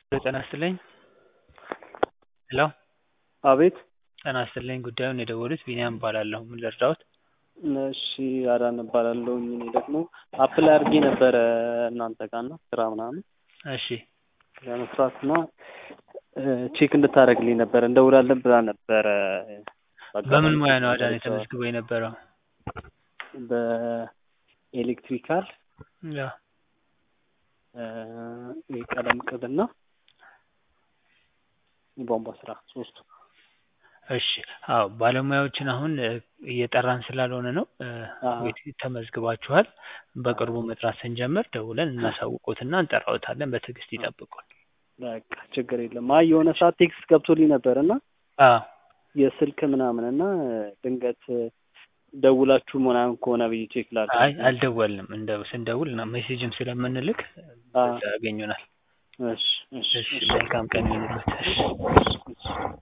ጤና ይስጥልኝ ሄሎ አቤት ጤና ይስጥልኝ ጉዳዩን የደወሉት ቢኒያም እባላለሁ ምን ልርዳዎት እሺ አዳነ እባላለሁኝ እኔ ደግሞ አፕላይ አድርጌ ነበረ እናንተ ጋር እና ስራ ምናምን እሺ ለመስራት እና ቼክ እንድታደርግልኝ ነበረ እንደውላለን ብላ ነበረ በምን ሙያ ነው አዳነ ተመዝግቦ የነበረው በኤሌክትሪካል ያ የቀለም ቅብና የቧንቧ ስራ ሶስቱ እሺ አዎ ባለሙያዎችን አሁን እየጠራን ስላልሆነ ነው ተመዝግባችኋል በቅርቡ መጥራት ስንጀምር ደውለን እናሳውቅዎትና እንጠራዎታለን በትዕግስት ይጠብቁን በቃ ችግር የለም አይ የሆነ ሰዓት ቴክስት ገብቶልኝ ነበር እና አዎ የስልክ ምናምን እና ድንገት ደውላችሁ ምናምን ከሆነ ብዬ ቼክ ላድርግ አይ አልደወልንም እንደው ስንደውል እና ሜሴጅም ስለምንልክ በዛ ያገኙናል እሺ እሺ እሺ መልካም ቀን ይሁንልዎት እሺ እሺ